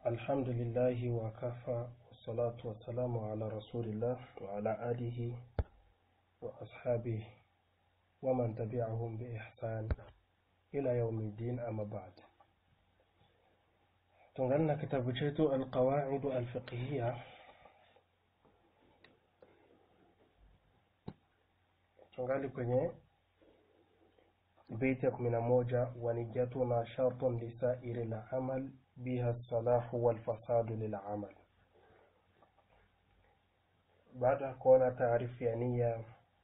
الحمد لله وكفى والصلاة والسلام على رسول الله وعلى آله وأصحابه ومن تبعهم بإحسان إلى يوم الدين أما بعد تنقلنا كتاب chetu القواعد الفقهية tungali kwenye beti ya kumi na moja wanijatuna shartun lisairi lamal biha salahu walfasadu lilamal baada ya kuona taarifu ya nia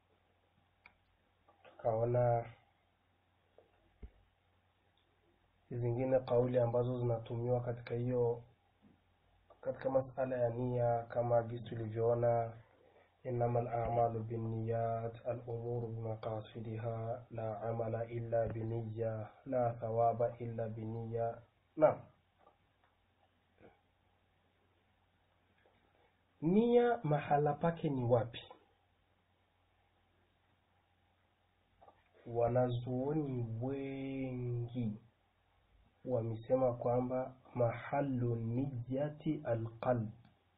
tukaona zingine kauli ambazo zinatumiwa katika hiyo katika masala ya nia kama jinsi tulivyoona إنما الأعمال بالنيات الأمور بمقاصدها لا عمل إلا بنية لا ثواب إلا بنية نعم nia mahala pake ni wapi wanazuoni wengi wamesema kwamba mahalu niyati alqalb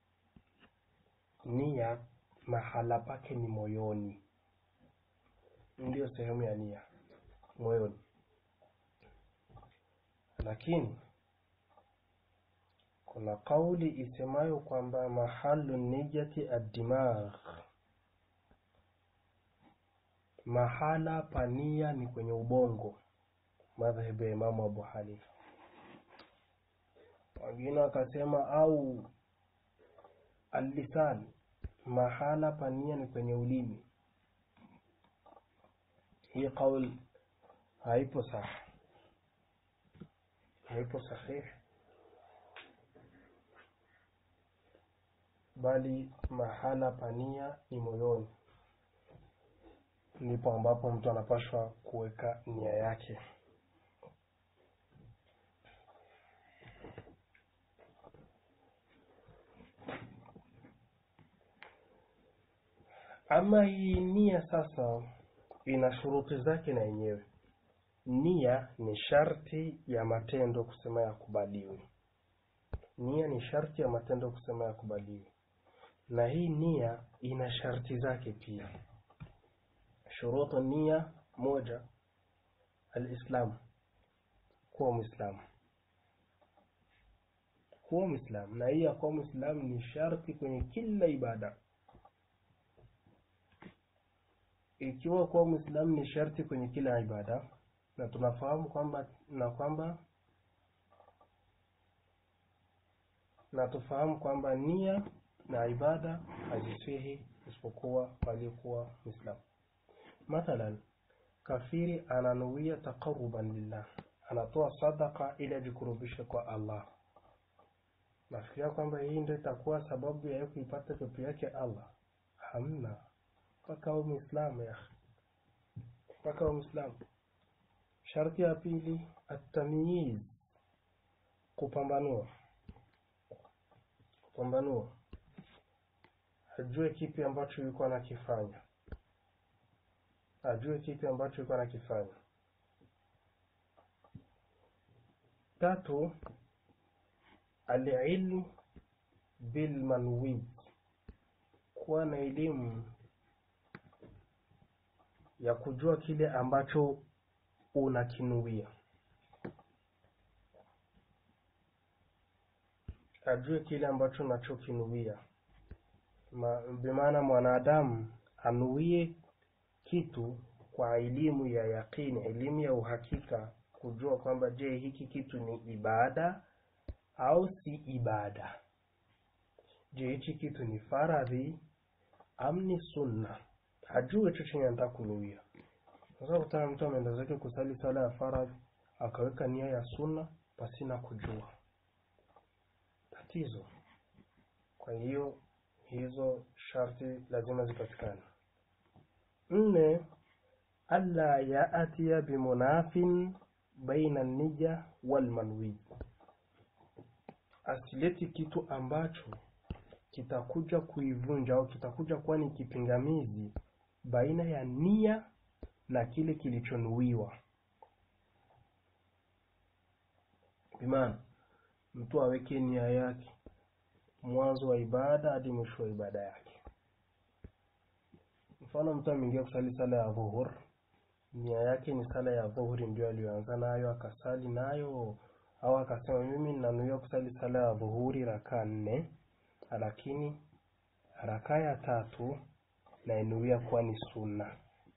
nia mahala pake ni moyoni ndiyo sehemu ya nia moyoni lakini kuna kauli isemayo kwamba mahalu niyati addimagh mahala pa nia ni kwenye ubongo madhehebu ya imamu abu hanifa wengine wakasema au allisan mahala pania ni kwenye ulimi hii qaul haipo sahi haipo sahihi bali mahala pania ni moyoni ndipo ambapo mtu anapashwa kuweka nia yake ama hii nia sasa ina shuruti zake na yenyewe nia ni sharti ya matendo kusema yakubaliwe nia ni sharti ya matendo kusema yakubaliwe na hii nia ina sharti zake pia shurutu nia moja alislamu kuwa mwislamu kuwa mwislamu na hii ya kuwa mwislamu ni sharti kwenye kila ibada ikiwa kuwa mwislamu ni sharti kwenye kila ibada na tunafahamu kwamba na kwamba na tufahamu kwamba nia na ibada haziswihi isipokuwa waliokuwa mwislamu mathalan kafiri ananuia taqaruban lillah anatoa sadaka ili ajikurubishe kwa allah nafikiria kwamba hii ndio itakuwa sababu ya kuipata pepo yake allah hamna mpaka awe mwislamu ya mpaka awe mwislamu sharti ya pili atamyiz kupambanua kupambanua ajue kipi ambacho yuko anakifanya ajue kipi ambacho yuko anakifanya tatu alilmu bilmanwiz kuwa na elimu ya kujua kile ambacho unakinuia ajue kile ambacho unachokinuia Ma, bimaana mwanadamu anuie kitu kwa elimu ya yaqini elimu ya uhakika kujua kwamba je hiki kitu ni ibada au si ibada je hichi kitu ni faradhi am ni sunna ajue hicho chenye anataka kunuia sasa kutana mtu ameenda zake kusali sala ya faradhi akaweka nia ya sunna pasina kujua tatizo kwa hiyo hizo sharti lazima zipatikane nne alla yaatia bimunafin baina nija walmanwi asileti kitu ambacho kitakuja kuivunja au kitakuja kuwa ni kipingamizi baina ya nia na kile kilichonuiwa bimaana mtu aweke nia yake mwanzo wa ibada hadi mwisho wa ibada yake. Mfano, mtu ameingia kusali sala ya dhuhur, nia yake ni sala ya dhuhuri ndio aliyoanza nayo akasali nayo, au akasema mimi ninanuia kusali sala ya dhuhuri rakaa nne, lakini rakaa ya tatu nainuia kuwa ni sunna,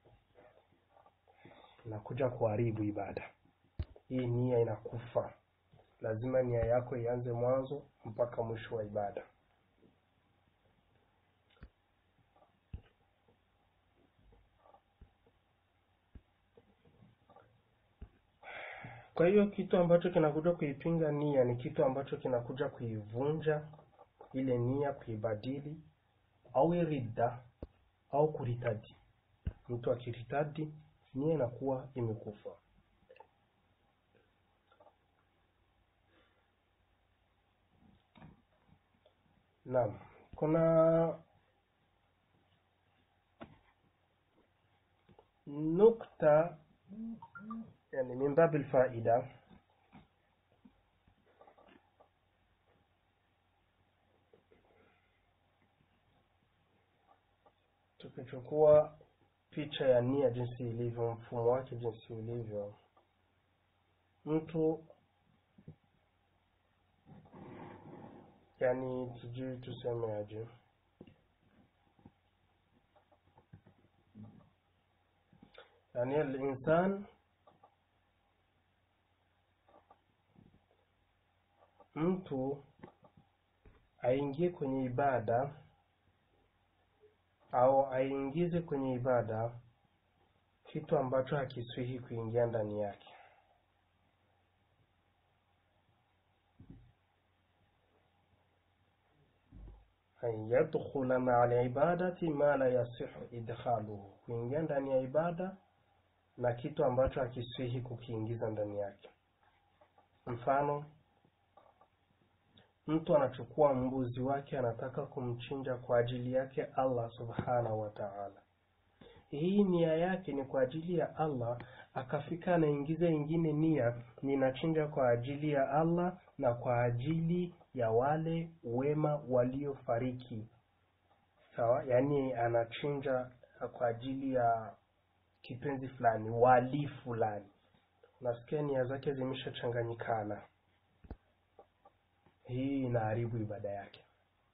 inakuja kuharibu ibada hii. Nia inakufa, lazima nia yako ianze mwanzo mpaka mwisho wa ibada. Kwa hiyo kitu ambacho kinakuja kuipinga nia ni kitu ambacho kinakuja kuivunja ile nia, kuibadili au ridda au kuritadi. Mtu akiritadi, nia inakuwa imekufa. Naam, kuna nukta yani min babil faida tukichukua picha ya nia jinsi ilivyo, mfumo wake jinsi ulivyo, mtu yani, sijui tuseme aje, yani al-insan mtu aingie kwenye ibada au aingize kwenye ibada kitu ambacho hakiswihi kuingia ndani yake. an yadkhula maa alibadati ma la yasihu idkhaluhu, kuingia ndani ya ibada na kitu ambacho hakiswihi kukiingiza ndani yake. Mfano, mtu anachukua mbuzi wake anataka kumchinja kwa ajili yake Allah subhanahu wa ta'ala. Hii nia yake ni kwa ajili ya Allah, akafika anaingiza ingine nia, ninachinja kwa ajili ya Allah na kwa ajili ya wale wema waliofariki. Sawa, yaani anachinja kwa ajili ya kipenzi fulani, wali fulani. Nasikia nia zake zimeshachanganyikana. Hii inaharibu ibada yake.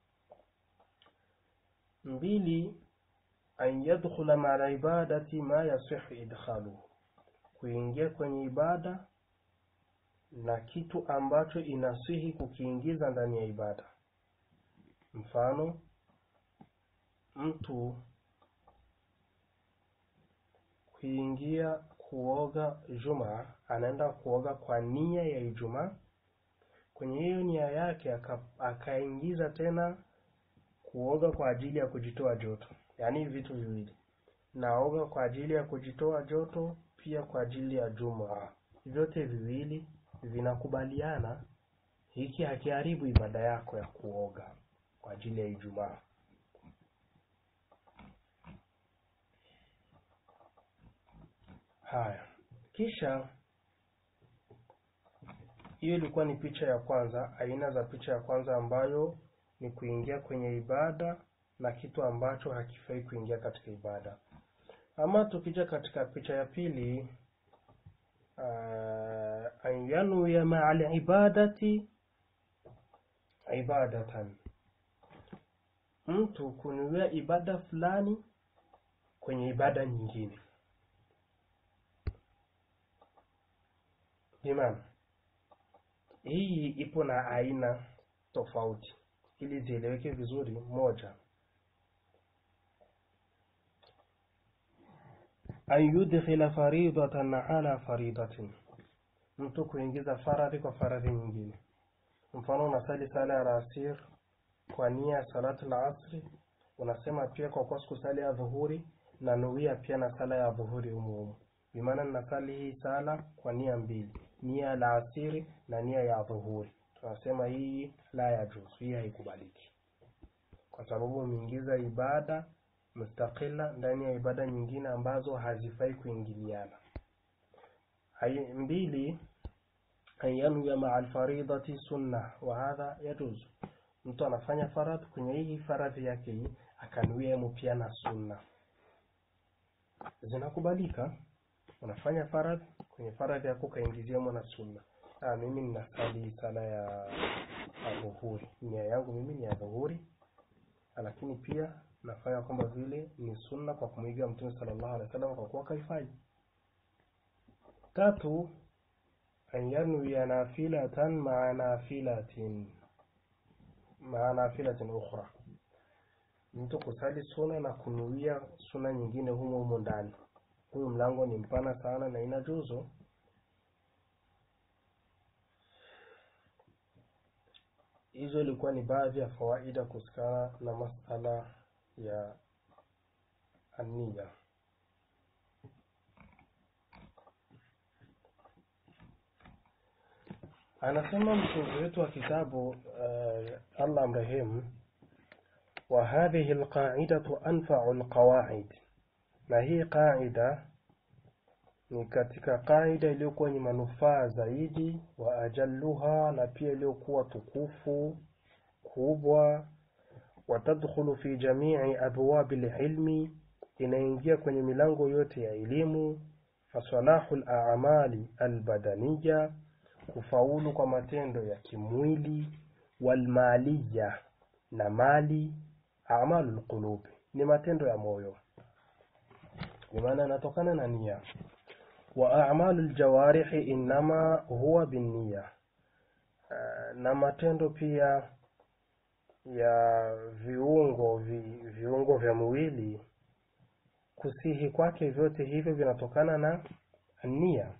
Mbili, an yadkhula maa ibadati ma yasihu idkhaluhu, kuingia kwenye ibada na kitu ambacho inasihi kukiingiza ndani ya ibada. Mfano, mtu kuingia kuoga Ijumaa, anaenda kuoga kwa nia ya Ijumaa kwenye hiyo nia yake akaingiza aka tena kuoga kwa ajili ya kujitoa joto, yaani vitu viwili, naoga kwa ajili ya kujitoa joto, pia kwa ajili ya Jumaa. Vyote viwili vinakubaliana, hiki hakiharibu ibada yako ya kuoga kwa ajili ya Ijumaa. Haya, kisha hiyo ilikuwa ni picha ya kwanza, aina za picha ya kwanza ambayo ni kuingia kwenye ibada na kitu ambacho hakifai kuingia katika ibada. Ama tukija katika picha ya pili, uh, an yanwiya maa alibadati ibadatan, mtu kunuia ibada fulani kwenye ibada nyingine. Imam, hii ipo na aina tofauti ili zieleweke vizuri. Moja, an yudkhila faridatan ala faridatin, mtu kuingiza faradhi kwa faradhi nyingine. Mfano, unasali sala ya alasir kwa nia ya salatu al-asri, unasema pia kwa kuwa sikusali ya dhuhuri na nuia pia na sala ya dhuhuri humu humu, bimaana ninasali hii sala kwa nia mbili nia la asiri na nia ya dhuhuri, tunasema hii la ya juzu, hii haikubaliki kwa sababu umeingiza ibada mustaqila ndani ya ibada nyingine ambazo hazifai kuingiliana. Hai mbili, an yanwiya maa alfaridati sunna wa hadha yajuzu mtu anafanya faradhi kwenye hii faradhi yake hii akanuia mu pia na sunna zinakubalika unafanya faradhi kwenye faradhi yako kaingiziamo na sunna ah, mimi ninasali sala ya ya dhuhuri nia yangu mimi ni ya dhuhuri lakini pia nafanya kwamba vile ni sunna kwa kumwiga mtume sallallahu alaihi wasallam kwa kuwa kaifanya tatu an yanwiya nafilatan maa nafilatin maa nafilatin ukhra mtu kusali suna na kunuia suna nyingine humo humo ndani huyu mlango ni mpana sana na inajuzu hizo ilikuwa ni baadhi ya fawaida kuhusikana na masala ya ania anasema mtunzi wetu wa kitabu uh, allah amrehemu wa hadhihi lqaidatu anfau lqawaid na hii qaida ni katika qaida iliyokuwa ni manufaa zaidi wa ajalluha na pia iliyokuwa tukufu kubwa watadkhulu fi jamii abwabi lilmi inaingia kwenye milango yote ya elimu fasalahu lamali albadaniya kufaulu kwa matendo ya kimwili walmaliya na mali amalu lqulubi ni matendo ya moyo bimaana yanatokana na nia wa amalu ljawarihi innama huwa binniya na matendo pia ya viungo vi, viungo vya mwili kusihi kwake vyote hivyo vinatokana na nia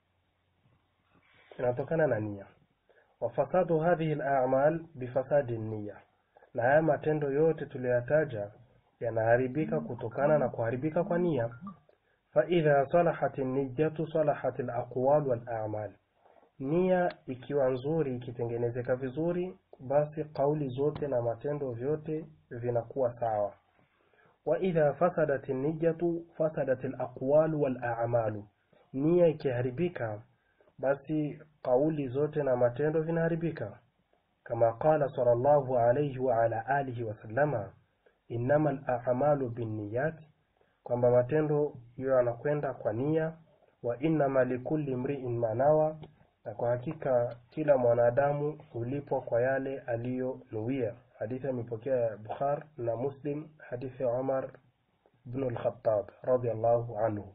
vinatokana na nia wafasadu hadhihi lamal bifasadi nia na haya matendo yote tuliyoyataja yanaharibika kutokana na kuharibika kwa nia faidha salahat niyatu salahat alaqwal walamal nia ikiwa nzuri ikitengenezeka vizuri basi kauli zote na matendo vyote vinakuwa sawa waidha fasadat niyatu fasadat alaqwal walamalu nia ikiharibika basi kauli zote na matendo vinaharibika kama qala sallallahu alayhi wa ala alihi wasallama innama alamalu binniyat kwamba matendo hiyo yanakwenda kwa nia wa innama likulli mriin manawa na kwa hakika kila mwanadamu hulipwa kwa yale aliyonuia hadithi imepokea bukhar na muslim hadithi ya umar bn lkhatab radiallahu anhu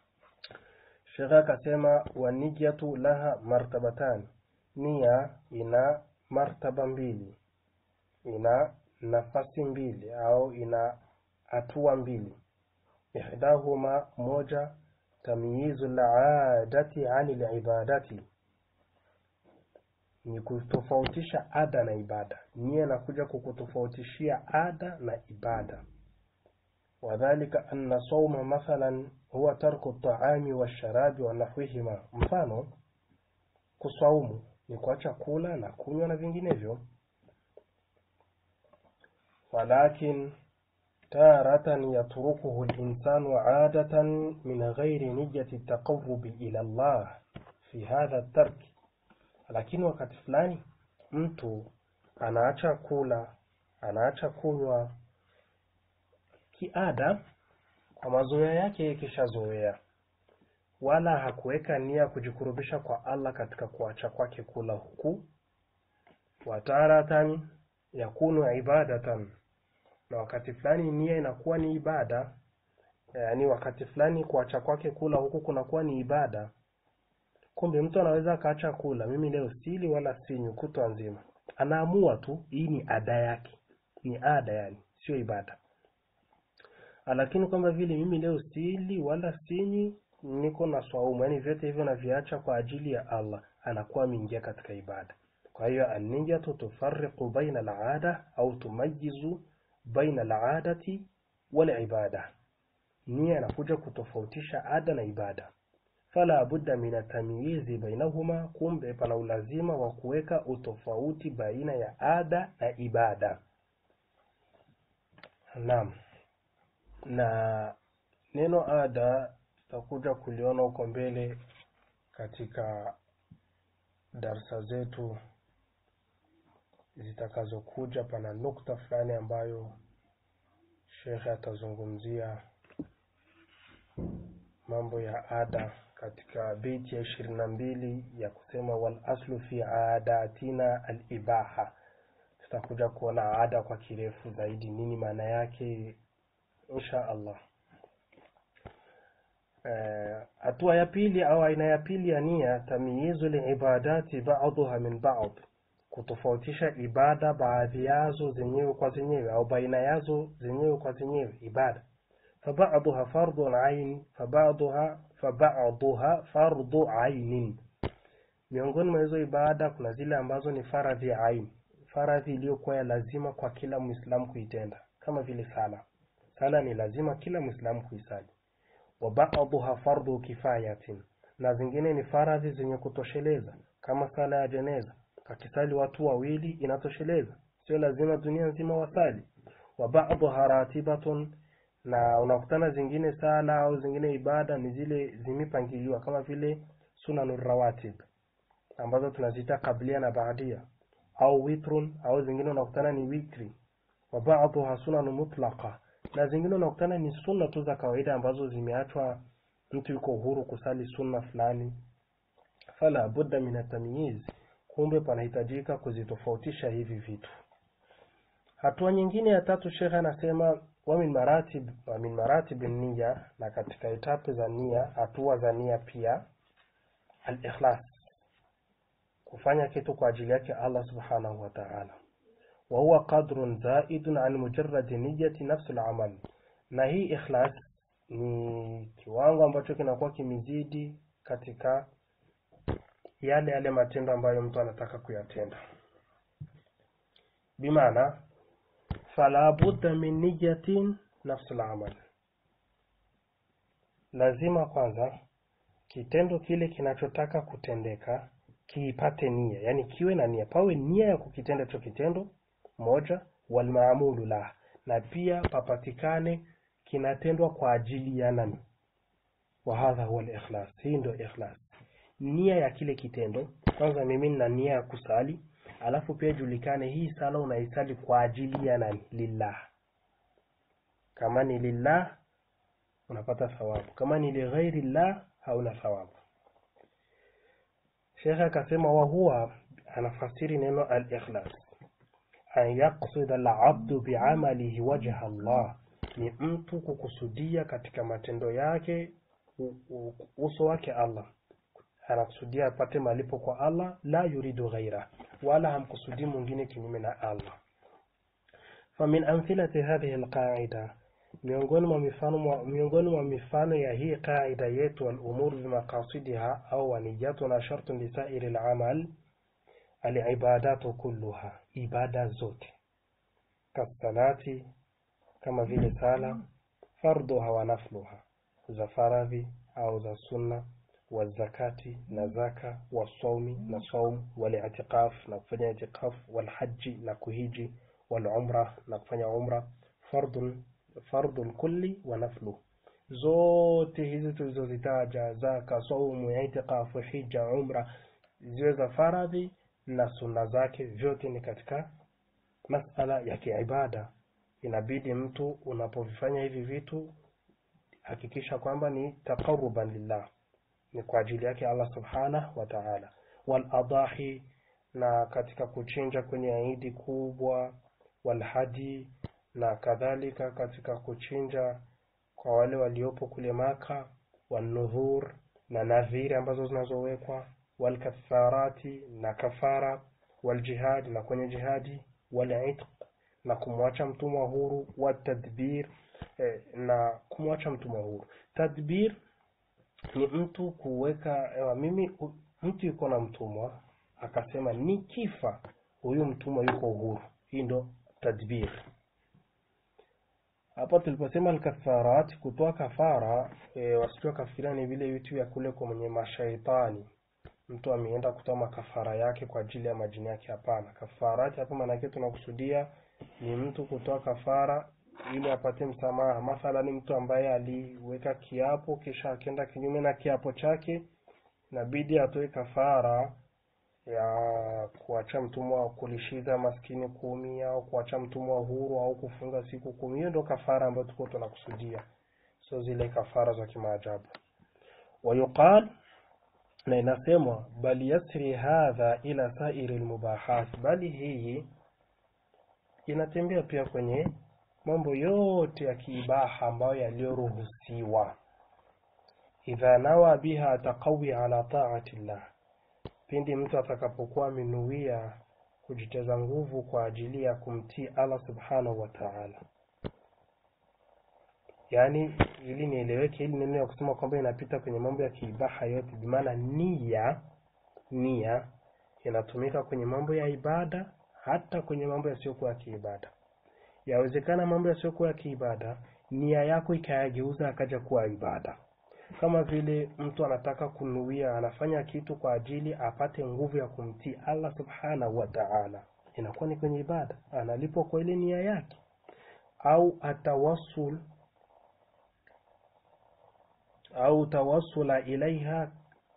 shekhe akasema wanijatu laha martabatan nia ina martaba mbili ina nafasi mbili au ina hatua mbili ihdahuma moja tamyizu ladati ani libadati ni kutofautisha ada na ibada nia inakuja kukutofautishia ada na ibada wadhalika anna sauma mathalan huwa tarku taami washarabi wa nahwihima mfano kusaumu ni kuacha kula na kunywa na vinginevyo walakin taratan yatrukuhu linsanu adatan min ghairi niyati taqarubi ila llah fi hadha tarki lakini wakati fulani mtu anaacha kula anaacha kunywa kiada kwa mazoea yake ikishazoea wala hakuweka nia kujikurubisha kwa allah katika kuacha kwake kula huku wataratan yakunu ibadatan na wakati fulani nia inakuwa ni ibada yaani wakati fulani kuacha kwake kula huku kunakuwa ni ibada kumbe mtu anaweza akaacha kula mimi leo sili wala sinywi kutwa nzima anaamua tu hii ni ada yake ni ada yani sio ibada lakini kwamba vile mimi leo sili wala sinywi niko na swaumu yani vyote hivyo naviacha kwa ajili ya allah anakuwa ameingia katika ibada kwa hiyo anniyatu tufariqu baina alada au tumayizu baina aladati walibada nia inakuja kutofautisha ada na ibada fala budda min atamyizi bainahuma kumbe pana ulazima wa kuweka utofauti baina ya ada na ibada naam na neno ada tutakuja kuliona huko mbele katika darsa zetu zitakazokuja pana nukta fulani ambayo shekhe atazungumzia mambo ya ada katika beiti ya ishirini na mbili ya kusema wal aslu fi adatina al ibaha tutakuja kuona ada kwa kirefu zaidi nini maana yake insha allah hatua ya pili au aina ya pili ya nia tamyizu liibadati baduha min bad kutofautisha ibada baadhi yazo zenyewe kwa zenyewe au baina yazo zenyewe kwa zenyewe ibada fabaduha fardhu ain fabaduha fabaduha fardhu ainin miongoni mwa hizo ibada kuna zile ambazo ni faradhi ya ain faradhi iliyokuwa ya lazima kwa kila mwislamu kuitenda kama vile sala sala ni lazima kila mwislamu kuisali wa ba'dhuha fardhu kifayatin na zingine ni faradhi zenye kutosheleza kama sala ya jeneza kakisali watu wawili inatosheleza sio lazima dunia nzima wasali wa ba'dhuha ratibatun na unakutana zingine sala au zingine ibada ni zile zimepangiliwa kama vile sunanur rawatib ambazo tunaziita kablia na baadia au witrun au zingine unakutana ni witri wa ba'dhuha sunanu mutlaqa na zingine unakutana ni sunna tu za kawaida ambazo zimeachwa mtu yuko huru kusali sunna fulani fala budda min atamyiz kumbe panahitajika kuzitofautisha hivi vitu hatua nyingine ya tatu shekhe anasema wa min maratib wa min maratib nia na katika etape za nia hatua za nia pia al-ikhlas kufanya kitu kwa ajili yake Allah subhanahu wa ta'ala wa huwa qadrun zaidun an mujarrad niyyati nafsi al-amal na hii ikhlas ni kiwango ambacho kinakuwa kimezidi katika yale yale matendo ambayo mtu anataka kuyatenda bimaana fala budda min niyatin nafsi al-amal lazima kwanza kitendo kile kinachotaka kutendeka kiipate nia yani kiwe na nia pawe nia ya kukitenda hicho kitendo moja walmaamulu la na pia papatikane kinatendwa kwa ajili ya nani wa hadha huwa al-ikhlas hii ndio ikhlas nia ya kile kitendo kwanza mimi nina nia ya kusali alafu pia julikane hii sala unaisali kwa ajili ya nani lillah kama ni lillah unapata thawabu kama ni lighairi llah hauna thawabu Sheikh akasema wa huwa anafasiri neno al-ikhlas an yaqsida al-abdu bi'amalihi wajha Allah ni mtu kukusudia katika matendo yake uso wake Allah anakusudia apate malipo kwa Allah la yuridu ghaira wala hamkusudii mwingine kinyume na Allah famin amthilati hadhihi alqaida miongoni mwa mifano miongoni mwa mifano ya hii qaida yetu al-umur bimaqasidiha au waniyatuna shartun lisairi al-amal al-ibadatu kulluha ibada zote kasalati kama vile sala fardhuha wa nafluha za faradhi au za sunna wazakati na zaka wasaumi na saum wali'tikaf na kufanya itikaf walhaji na kuhiji walumra na kufanya umra fardun fardul kulli wa naflu zote hizi tulizozitaja zaka saumu itikafu hija umra ziwe za faradhi na sunna zake vyote ni katika masala ya kiibada inabidi mtu unapovifanya hivi vitu hakikisha kwamba ni taqarruban lillah ni kwa ajili yake Allah subhanahu wa ta'ala wal adahi na katika kuchinja kwenye idi kubwa wal hadi na kadhalika katika kuchinja kwa wale waliopo kule maka wanudhur na nadhiri ambazo zinazowekwa walkatharati na kafara waljihad na kwenye jihadi walitq na kumwacha mtumwa huru watadbir eh, na kumwacha mtumwa huru tadbir ni mtu kuweka ewa, mimi u, mtu yuko na mtumwa akasema nikifa huyu mtumwa yuko uhuru hii ndo tadbir hapa tuliposema alkafarat kutoa kafara e, wasitoa kafira ni vile vitu vya kule kwa mwenye mashaitani mtu ameenda kutoa makafara yake kwa ajili ya majini yake hapana kafarati hapa maana yake tunakusudia ni mtu kutoa kafara ili apate msamaha mathalan mtu ambaye aliweka kiapo kisha akenda kinyume na kiapo chake inabidi atoe kafara ya kuacha mtumwa wa kulishiza maskini kumi au kuacha mtumwa huru au kufunga siku kumi hiyo ndio kafara ambayo tuko tunakusudia sio zile kafara za kimaajabu wayuqal na inasemwa bal yasri hadha ila sairi lmubahat bali hii inatembea pia kwenye mambo yote ya kiibaha ambayo yaliyoruhusiwa idha nawa biha taqawi ala taati llah pindi mtu atakapokuwa amenuia kujiteza nguvu kwa ajili ya kumtii Allah subhanahu wa ta'ala. Yaani, ili nieleweke, ili neno ya kusema kwamba inapita kwenye mambo ya kiibaha yote, bimaana nia, nia inatumika kwenye mambo ya ibada, hata kwenye mambo yasiyokuwa ya kiibada. Yawezekana mambo yasiyokuwa ya kiibada, nia yako ikayageuza akaja kuwa ibada kama vile mtu anataka kunuia, anafanya kitu kwa ajili apate nguvu ya kumtii Allah subhanahu wa ta'ala, inakuwa ni kwenye ibada, analipwa kwa ile nia yake. Au atawassul au tawassula ilaiha,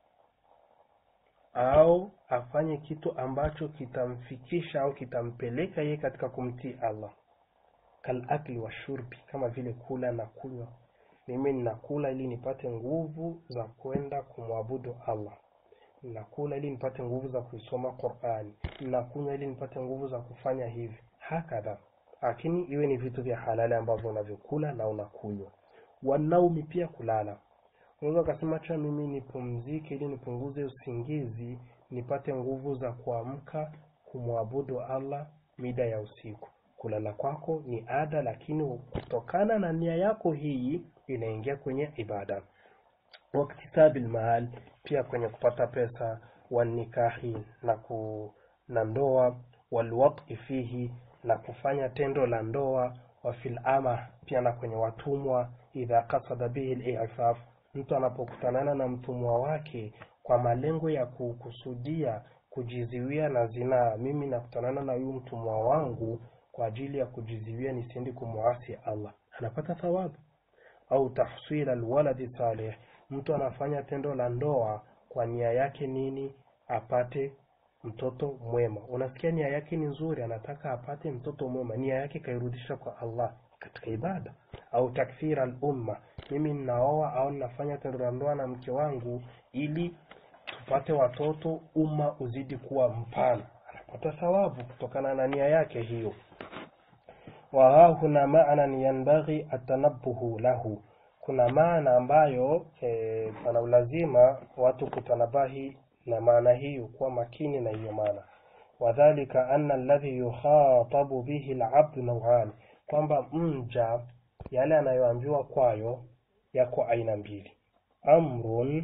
au afanye kitu ambacho kitamfikisha au kitampeleka yeye katika kumtii Allah, kal akli wa shurbi, kama vile kula na kunywa mimi ninakula ili nipate nguvu za kwenda kumwabudu Allah. Ninakula ili nipate nguvu za kuisoma Qur'ani. Ninakunywa ili nipate nguvu za kufanya hivi. Hakadha. Lakini iwe ni vitu vya halali ambavyo unavyokula na unakunywa. Wanaumi pia kulala. Unaweza ukasema cha mimi nipumzike ili nipunguze usingizi, nipate nguvu za kuamka kumwabudu Allah mida ya usiku. Kulala kwako ni ada, lakini kutokana na nia yako hii inaingia kwenye ibada. Waktisabil maal, pia kwenye kupata pesa, wanikahi na ku na ndoa, walwaqi fihi, na kufanya tendo la ndoa, wa fil ama, pia na kwenye watumwa, idha kasada bihi al-i'faf, mtu anapokutanana na mtumwa wake kwa malengo ya kukusudia kujiziwia na zinaa, mimi nakutanana na huyu mtumwa wangu kwa ajili ya kujiziwia nisiendi kumwasi Allah, anapata thawabu. Au tahsila alwaladi salih, mtu anafanya tendo la ndoa kwa nia yake nini? Apate mtoto mwema. Unasikia nia yake ni nzuri, anataka apate mtoto mwema, nia yake kairudisha kwa Allah katika ibada. Au takthira al-umma, mimi ninaoa au ninafanya tendo la ndoa na mke wangu ili tupate watoto, umma uzidi kuwa mpana, anapata thawabu kutokana na nia yake hiyo wa hahuna maanan yanbaghi atanabuhu lahu, kuna maana ambayo e, pana ulazima watu kutanabahi na maana hiyo, kuwa makini na hiyo maana. Wadhalika anna alladhi yukhatabu bihi alabdu naw'an, kwamba mja yale anayoambiwa kwayo yako aina mbili, amrun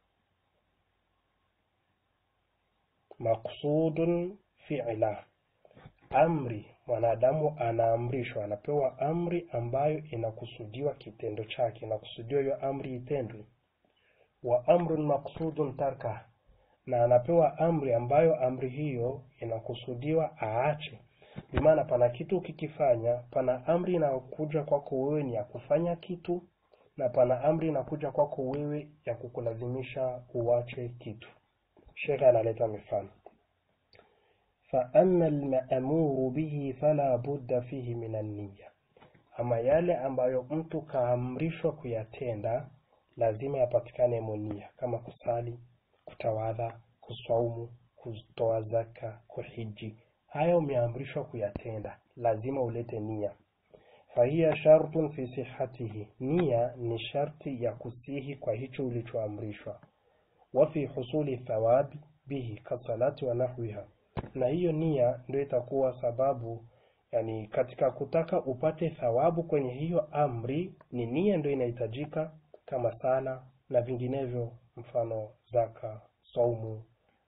maqsudun fi'la, amri mwanadamu anaamrishwa, anapewa amri ambayo inakusudiwa kitendo chake, inakusudiwa hiyo amri itendwe. Wa amrun maqsudun tarka, na anapewa amri ambayo amri hiyo inakusudiwa aache. Bimaana pana kitu ukikifanya, pana amri inayokuja kwako wewe ni ya kufanya kitu, na pana amri inakuja kwako wewe ya kukulazimisha uache kitu. Shekhe analeta mifano faama almaamuru bihi fala budda fihi min anniya, ama yale ambayo mtu kaamrishwa kuyatenda lazima yapatikane monia, kama kusali, kutawadha, kuswaumu, kutoa zaka, kuhiji. Haya umeamrishwa kuyatenda, lazima ulete nia. Fahiya shartun fi sihatihi, nia ni sharti ya kusihi kwa hicho ulichoamrishwa. Wa fi husuli thawabi bihi kasalati wa nahwiha na hiyo nia ndio itakuwa sababu, yani katika kutaka upate thawabu kwenye hiyo amri, ni nia ndio inahitajika, kama sala na vinginevyo, mfano zaka, saumu.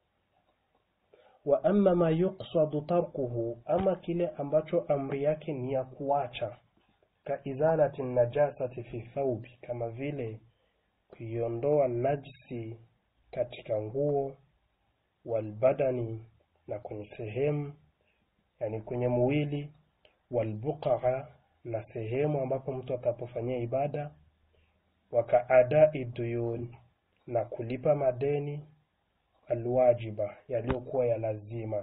Wa amma ma yuqsadu tarkuhu, ama kile ambacho amri yake ni ya kuacha, ka izalati najasati fi thawbi, kama vile kuiondoa najisi katika nguo, walbadani na kwenye sehemu yani kwenye mwili, walbuqaa na sehemu ambapo mtu atapofanyia ibada, wakaadai duyun na kulipa madeni, alwajiba yaliyokuwa ya lazima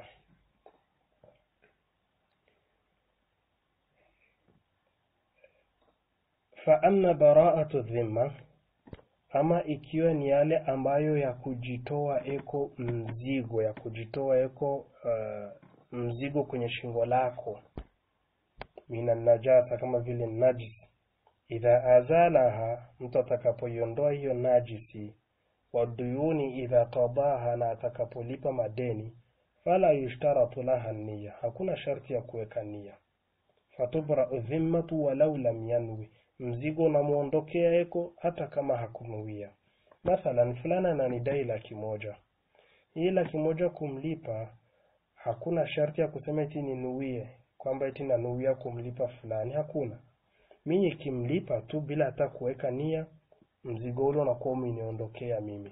fa amma bara'atu dhimma ama ikiwa ni yale ambayo ya kujitoa eko mzigo ya kujitoa eko uh, mzigo kwenye shingo lako mina najasa kama vile najisi idha azalaha mtu atakapoiondoa hiyo najisi waduyuni idha qadaha na atakapolipa madeni fala yushtaratu laha niya hakuna sharti ya kuweka nia fatubrau dhimmatu walau lam yanwi mzigo unamwondokea eko hata kama hakunuia mathalan fulana ananidai laki moja hii laki moja kumlipa hakuna sharti ya kusema eti ninuie kwamba eti nanuia kumlipa fulani hakuna mi nikimlipa tu bila hata kuweka nia mzigo ule unakuwa umeniondokea mimi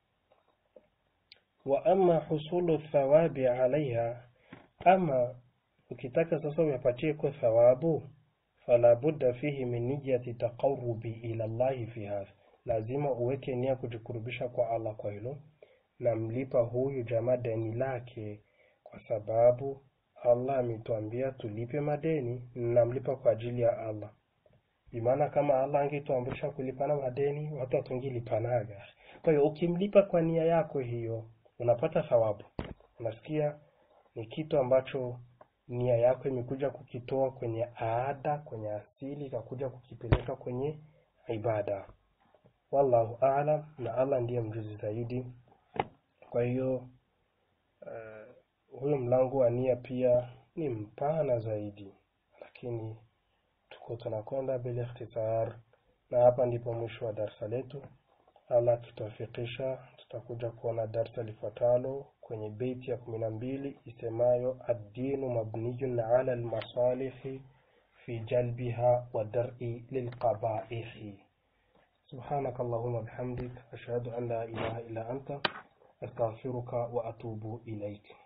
wa ama husulu thawabi alaiha ama ukitaka sasa uyapatie kwa thawabu fala budda fihi min niyati taqarrubi ila llahi fi hadha lazima uweke nia kujikurubisha kwa allah kwa hilo na mlipa huyu jamaa deni lake kwa sababu allah ametuambia tulipe madeni namlipa kwa ajili ya allah bimaana kama allah angetuamrisha kulipana madeni watu hatungilipanaga kwa hiyo ukimlipa kwa nia yako hiyo unapata thawabu unasikia ni kitu ambacho nia yako imekuja kukitoa kwenye aada kwenye asili ikakuja kukipeleka kwenye ibada wallahu alam na allah ndiye mjuzi zaidi kwa hiyo uh, huyo mlango wa nia pia ni mpana zaidi lakini tuko tunakwenda bila ikhtisar na hapa ndipo mwisho wa darsa letu allah tutafikisha tutakuja kuona darsa lifuatalo kwenye beiti ya kumi na mbili isemayo addinu mabniyun ala almasalihi fi jalbiha wa dar'i lilqabaihi سبحانك اللهم وبحمدك أشهد أن لا إله إلا أنت أستغفرك وأتوب إليك